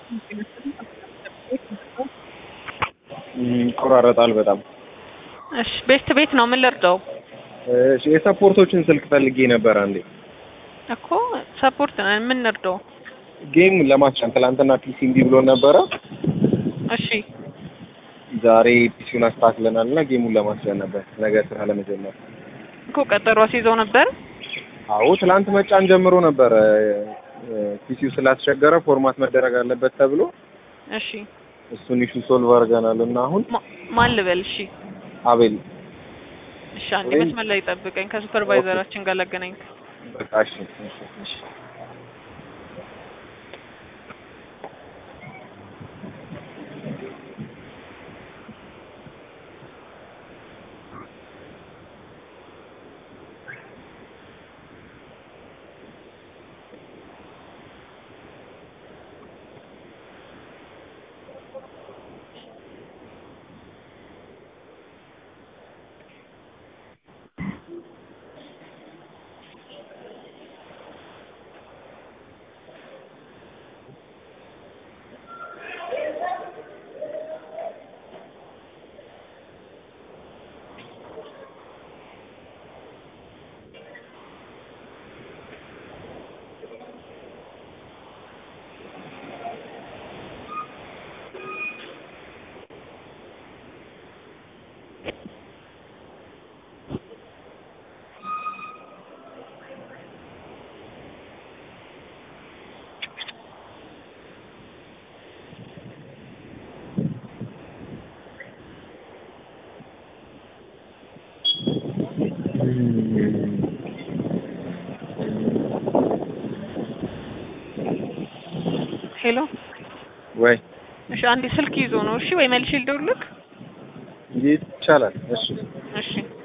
ይቆራረጣል በጣም። እሺ ቤት ቤት ነው ምን ልርዳው? እሺ የሰፖርቶችን ስልክ ፈልጌ ነበር አንዴ እኮ ሰፖርት ነን ምን ልርዳው? ጌም ለማስጫን ትላንትና ፒሲ እምቢ ብሎ ነበረ። እሺ ዛሬ ፒሲውን አስተካክለናል እና ጌሙን ለማስጫን ነበር ነገ ስራ ለመጀመር። እኮ ቀጠሮ አስይዘው ነበር። አዎ ትላንት መጫን ጀምሮ ነበረ። ፒሲው ስላስቸገረ ፎርማት መደረግ አለበት ተብሎ እሺ እሱን ኢሹ ሶልቭ አድርገናል እና አሁን ማ- ማን ልበል? እሺ አቤል እሺ አንዴ ወይም- መስመር ላይ ጠብቀኝ ከሱፐርቫይዘራችን ጋር ላገናኝ። በቃ እሺ እሺ እሺ ሄሎ ወይ እሺ አንዴ ስልክ ይዞ ነው። እሺ ወይ መልሼ ልደውልልክ? ይቻላል። እሺ እሺ